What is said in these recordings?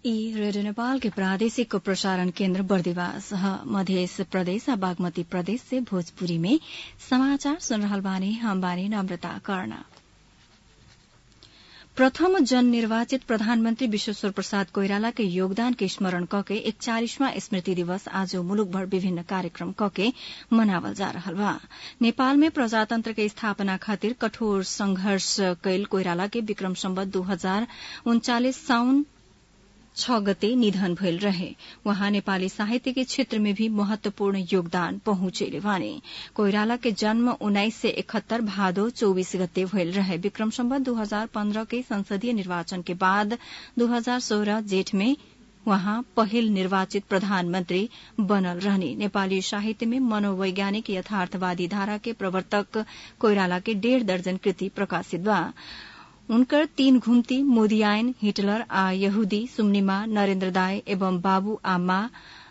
ई रेडियो नेपाल के प्रादेशिक प्रसारण केन्द्र बर्दिवास ह मधेस प्रदेश आ बागमती प्रदेश से भोजपुरी में समाचार सुन रहल बानी हम बानी नम्रता कर्ण प्रथम जन निर्वाचित प्रधानमन्त्री विश्वेश्वर प्रसाद कोइराला के योगदान के स्मरण कके एकचालिसवां स्मृति दिवस आज मुलुकभर विभिन्न कार्यक्रम कके मनावल जा रहल बा नेपाल में प्रजातन्त्र के स्थापना खातिर कठोर संघर्ष कैल कोइराला के विक्रम सम्बत दू हजार उन्चालिस साउन छ गते निधन भइल रहे वहाँ नेपाली साहित्य के क्षेत्र में भी महत्वपूर्ण योगदान पहुंचेले वाने कोइराला के जन्म उन्नाइस सय इकहत्तर भादो चौबीस गते भइल रहे विक्रम सम्बत दू हजार पन्ध्र के संसदीय निर्वाचन के बाद दू हजार सोह्र जेठ में वहाँ पहिल निर्वाचित प्रधानमन्त्री बनल रहने नेपाली साहित्य में मनोवैज्ञानिक यथार्थवादी धारा के प्रवर्तक कोइराला के डेढ़ दर्जन कृति प्रकाशित बा उनकर तीन घुम्ती मोदियायन हिटलर आ यहूदी सुम्निमा नरेन्द्र दाय एवं बाबू आ माँ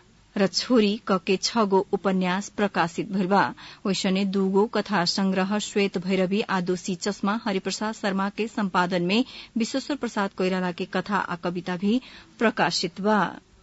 र छोरी कके छ गो उपन्यास प्रकाशित भइल बा वैसने दूगो कथा संग्रह श्वेत भैरवी आ दोषी चश्मा हरिप्रसाद शर्मा के सम्पादन में विश्वेश्वर प्रसाद कोइराला के कथा आ कविता भी प्रकाशित बा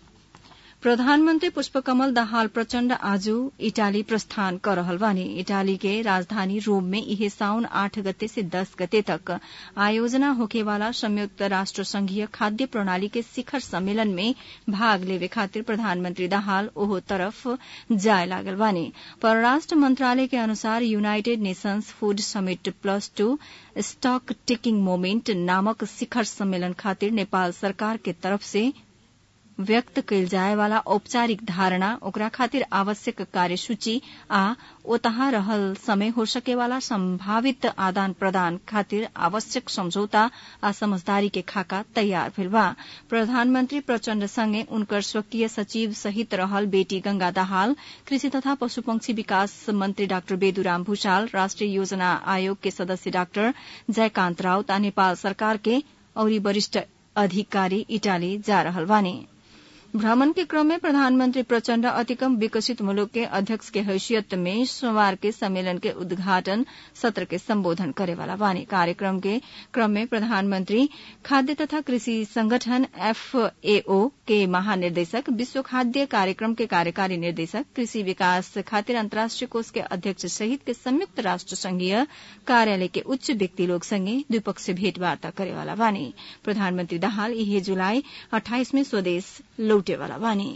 प्रधानमन्त्री पुष्पकमल दाहाल प्रचण्ड आज इटाली प्रस्थान कर रहल बानी इटाली के राजधानी रोम में इहे साउन आठ गते से दस गते तक आयोजना होखेवाला संयुक्त राष्ट्र संघीय खाद्य प्रणाली के शिखर सम्मेलन में भाग लेवे खातिर प्रधानमन्त्री दाहाल ओहो तरफ जाय लागल बानी परराष्ट्र मंत्रालय के अनुसार United Nations food summit plus two stock taking moment नामक शिखर सम्मेलन खातिर नेपाल सरकार के तरफ से व्यक्त कैल जाय वाला औपचारिक धारणा ओकरा खातिर आवश्यक कार्यसूची आ ओतहा रहल समय हो सके वाला संभावित आदान प्रदान खातिर आवश्यक समझौता आ समझदारी के खाका तैयार भेल बा प्रधानमन्त्री प्रचण्ड संगे उनकर स्वकीय सचिव सहित रहल बेटी गंगा दाहाल कृषि तथा पशुपक्षी विकास मन्त्री डाक्टर बेदुराम भूषाल राष्ट्रिय योजना आयोग के सदस्य डाक्टर जयकान्त राउत आ नेपाल सरकार के औरी वरिष्ठ अधिकारी इटाली जा रहल बानी भ्रमण के क्रम में प्रधानमन्त्री प्रचण्ड अति कम विकसित मुलुक के अध्यक्ष के हैसियत में सोमवार के सम्मेलन के उद्घाटन सत्र के सम्बोधन करेवाला बानी कार्यक्रम के क्रम में प्रधानमन्त्री खाद्य तथा कृषि संगठन एफएओ के महानिर्देशक विश्व खाद्य कार्यक्रम के कार्यकारी निर्देशक कृषि विकास खातिर अन्तर्राष्ट्रिय कोष के अध्यक्ष सहित के संयुक्त राष्ट्र संघीय कार्यालय के उच्च व्यक्ति लोग संगे द्विपक्षीय भेटवार्ता करेवाला बानी प्रधानमन्त्री दाहाल इहे जुलाई अठाइस में स्वदेश लौटेवाला बानी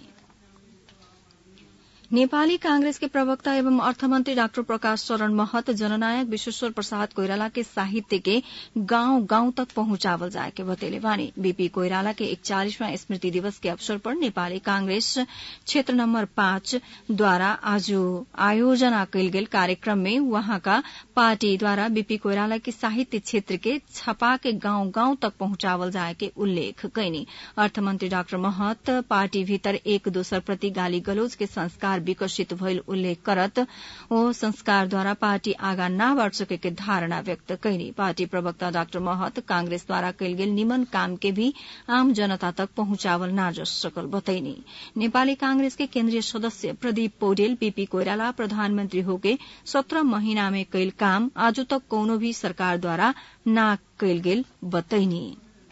नेपाली कांग्रेस के प्रवक्ता एवं अर्थमन्त्री डाक्टर प्रकाश शरण महत जननायक विश्वेश्वर प्रसाद कोइराला के साहित्य के गांव गांव तक पहुंचावल जाए के बतेले बानी बीपी कोइराला के इकचालीसवां स्मृति दिवस के अवसर पर नेपाली कांग्रेस क्षेत्र नम्बर पाँच द्वारा आज आयोजना कैल गेल कार्यक्रम में वहाँका पार्टीद्वारा बीपी कोइराला के साहित्य क्षेत्र के छपा के गांव गांव तक पहुंचावल जाए के उल्लेख कैनी अर्थमन्त्री डाक्टर महत पार्टी भीतर एक दोसर प्रति गाली गलौज के संस्कार विकसित भइल उल्लेख करत ओ संस्कारद्वारा पार्टी आगा न बढ़ सके के धारणा व्यक्त कैनी पार्टी प्रवक्ता डाक्टर महत कांग्रेसद्वारा कैल गेल निमन काम के भी आम जनता तक पहुंचावल न जा सकल बतैनी नेपाली कांग्रेस के केन्द्रीय सदस्य प्रदीप पौडेल बीपी कोइराला प्रधानमन्त्री होके सत्रह महीना में कैल काम आज तक कौनो भी सरकारद्वारा न कैल गेल बतैनी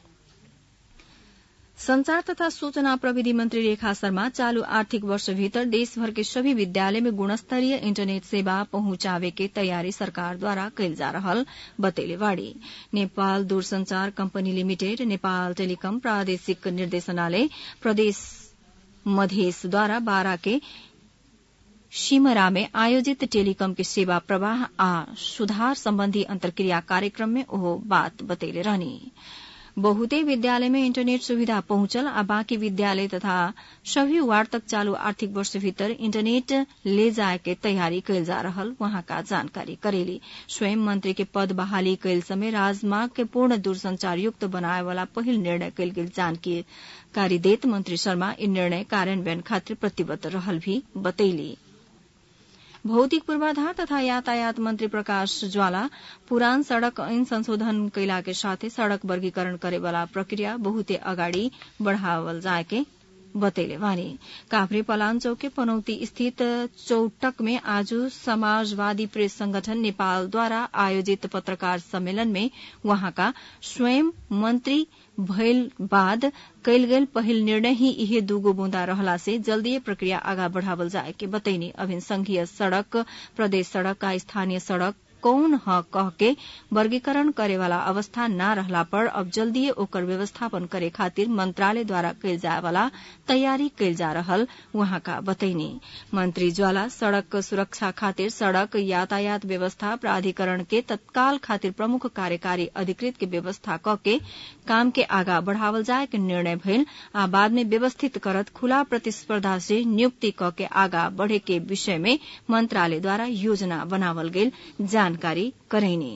संचार तथा सूचना प्रविधि मंत्री रेखा शर्मा चालू आर्थिक वर्ष भीतर देशभर के सभी विद्यालय में गुणस्तरीय इंटरनेट सेवा पहुंचावे के तैयारी सरकार द्वारा कैल जा रहल बतैले बाड़ी नेपाल दूरसंचार कंपनी लिमिटेड नेपाल टेलिकम प्रादेशिक निर्देशनालय प्रदेश मधेसद्वारा बारा के शिमरा में आयोजित टेलिकम के सेवा प्रवाह आ सुधार सम्बन्धी अन्तर्क्रिया कार्यक्रम में ओहो बात बतैले रहनी बहुते विद्यालय में इंटरनेट सुविधा पहुंचल आ बाकी विद्यालय तथा सभी वार्ड तक चालू आर्थिक वर्ष भीतर इंटरनेट ले जाए के तैयारी कैल जा रहल वहां का जानकारी करेली स्वयं मंत्री के पद बहाली कैल समय राजमार्ग के पूर्ण दूरसंचार युक्त बनाए वाला पहिल निर्णय कैल गेल जानकारी देत मंत्री शर्मा इ निर्णय कार्यान्वयन खातिर प्रतिबद्ध रहल भी बतैली भौतिक पूर्वाधार तथा यातायात मंत्री प्रकाश ज्वाला पुरान सड़क ऐन संशोधन कैला के साथे सड़क वर्गीकरण करे वाला प्रक्रिया बहुते अगाडि बढ़ावल जाए के बतैले वानी काभ्रे पलाञ्चोक के पनौती स्थित चौटक में आज समाजवादी प्रेस संगठन नेपालद्वारा आयोजित पत्रकार सम्मेलन में वहाँका स्वयं मन्त्री भइल बाद कैल गेल पहिल निर्णय ही इहे दूगो बूंदा रहला से जल्दीय प्रक्रिया आगा बढ़ावल जाए के बतैनी अभिन संघीय सड़क प्रदेश सड़क का स्थानीय सड़क कौन ह कह के वर्गीकरण करेवाला अवस्था न रहला पर अब जल्दीए ओकर व्यवस्थापन करे खातिर मंत्रालय द्वारा कैल जाए वाला तैयारी कैल जा रहल वहाँका बतैनी मंत्री ज्वाला सड़क सुरक्षा खातिर सड़क यातायात व्यवस्था प्राधिकरण के तत्काल खातिर प्रमुख कार्यकारी अधिकृत के व्यवस्था क के काम के आगा बढ़ावल जाए के निर्णय भइल आ बाद में व्यवस्थित करत खुला प्रतिस्पर्धा से नियुक्ति क के आगा बढ़े के विषय में मंत्रालय द्वारा योजना बनावल गेल जानकारी करैनी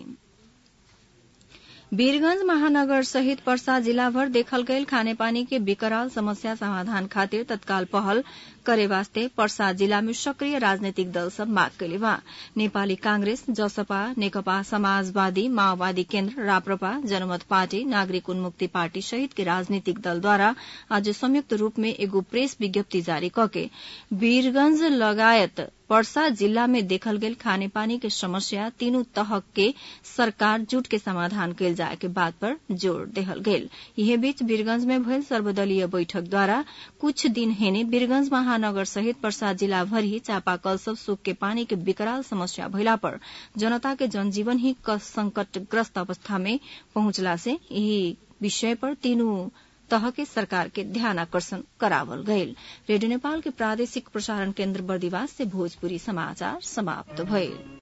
वीरगंज महानगर सहित पर्सा जिला भर देखल गयल खानेपानी के विकराल समस्या समाधान खातिर तत्काल पहल करे वास्ते पर्सा जिला में सक्रिय राजनीतिक दल सब माग कैले बा नेपाली कांग्रेस जसपा नेकपा समाजवादी माओवादी केन्द्र राप्रपा जनमत पार्टी नागरिक उन्मुक्ति पार्टी सहित के राजनीतिक दलद्वारा आज संयुक्त रूप में एगो प्रेस विज्ञप्ति जारी कके वीरगंज लगायत पर्सा जिला में देखल गेल खानेपानी के समस्या तीनू तह के सरकार जुट के समाधान कैल जाए के बात पर जोर देहल गेल यह बीच वीरगंज में भयल सर्वदलीय बैठक द्वारा कुछ दिन हेने वीरगंज महानगर सहित पर्सा जिला भर ही चापाकल सब सूख के पानी के विकराल समस्या भइला पर जनता के जनजीवन ही संकटग्रस्त अवस्था में पहुंचला से यही विषय पर तीनू तह के सरकार के ध्यान आकर्षण करावल गयल रेडियो नेपाल के प्रादेशिक प्रसारण केन्द्र बर्दिवास से भोजपुरी समाचार समाप्त भइल